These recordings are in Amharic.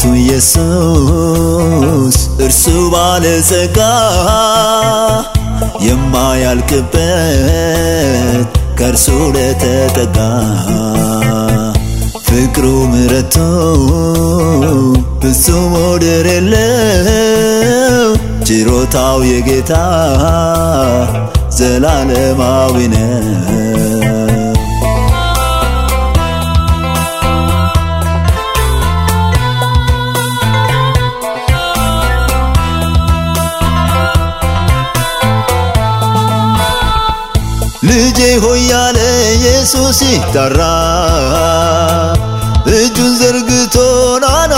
ኢየሱስ እርሱ ባለጸጋ የማያልቅበት ከእርሱ ለተጠጋ ፍቅሩ ምረቱ ፍጹም ወደር የለው ችሮታው የጌታ ዘላለማዊ ነው። ልጄ ሆይ ያለ ኢየሱስ ይጠራ እጁን ዘርግቶ ናና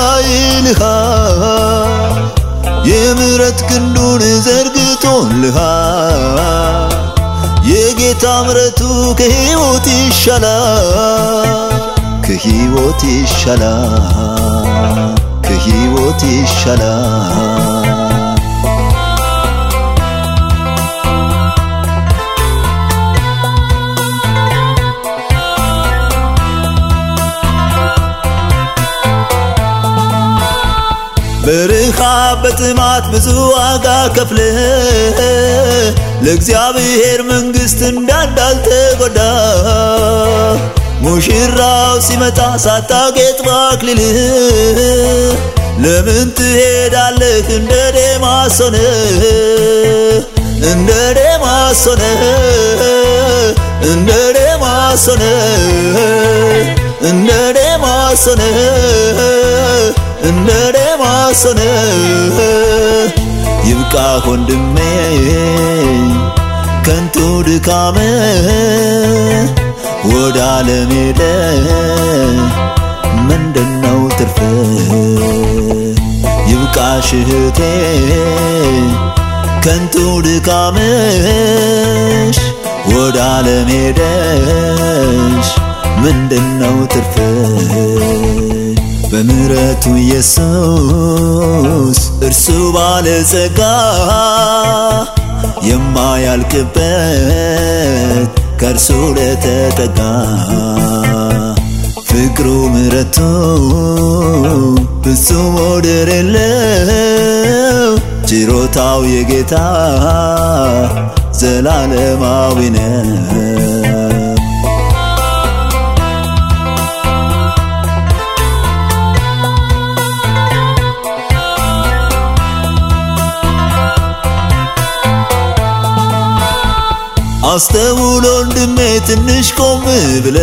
ይልሃል የምሕረት ክንዱን ዘርግቶልሃል የጌታ ምሕረቱ ከሕይወት ይሻላል ከሕይወት ይሻላል ከሕይወት ይሻላል በረሃብ በጥማት ብዙ ዋጋ ከፍለ ለእግዚአብሔር መንግሥት እንዳንዳልተጎዳ ሙሽራው ሲመጣ ሳታጌጥ ባክሊል ለምን ትሄዳለህ እንደ ዴማስ ሆነ እንደ ዴማስ ሆነ እንደ ዴማስ ሆነ እንደ ዴማስ ሆነ እንደ ዴማስ ሆነ ይብቃ ወንድሜ ከንቱ ድካመ ወደ ዓለም ሄደ ምንድነው ትርፍ ይብቃሽ እህቴ ከንቱ ድካምሽ ወደ ዓለም ሄደሽ ምንድነው ትርፍ በምሕረቱ ኢየሱስ እርሱ ባለጸጋ የማያልቅበት ከእርሱ ለተጠጋ ፍቅሩ ምሕረቱ ፍጹም ወደር የለው ችሮታው የጌታ ዘላለማዊ ነው። አስተውሎ ወንድሜ ትንሽ ቆም ብለ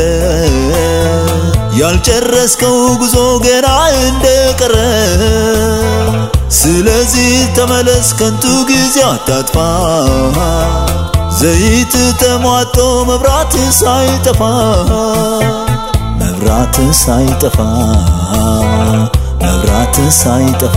ያልጨረስከው ጉዞ ገና እንደቀረ ስለዚህ ተመለስ፣ ከንቱ ጊዜ አታጥፋ። ዘይት ተሟጦ መብራት ሳይጠፋ መብራት ሳይጠፋ መብራት ሳይጠፋ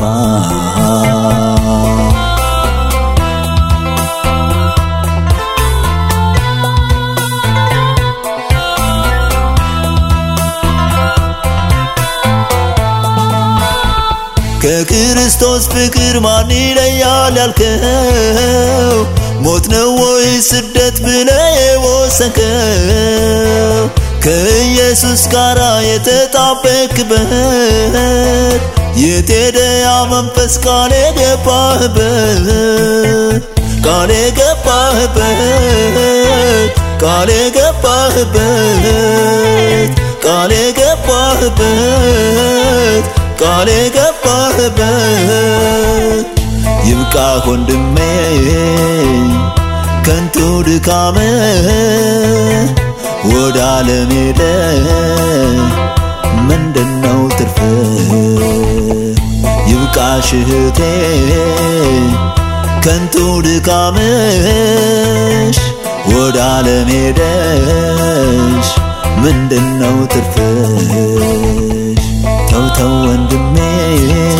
ከክርስቶስ ፍቅር ማን ይለያል ያልከው ሞት ነው ወይ ስደት ብለ የወሰንከው ከኢየሱስ ጋር የተጣበቅበት የት ሄደ ያ መንፈስ ቃል የገባህበት ቃል የገባህበት ቃል የገባህበት ቃል የገባህበት ቃል የገባህበት ይብቃ ወንድሜ ከንቱ ድካመ ወደ ዓለም ሄደ ምንድነው ትርፍ ይብቃሽ እህቴ ከንቱ ድካምሽ ወደ ዓለም ሄደሽ ምንድነው ትርፍሽ ተው ተው ወንድሜ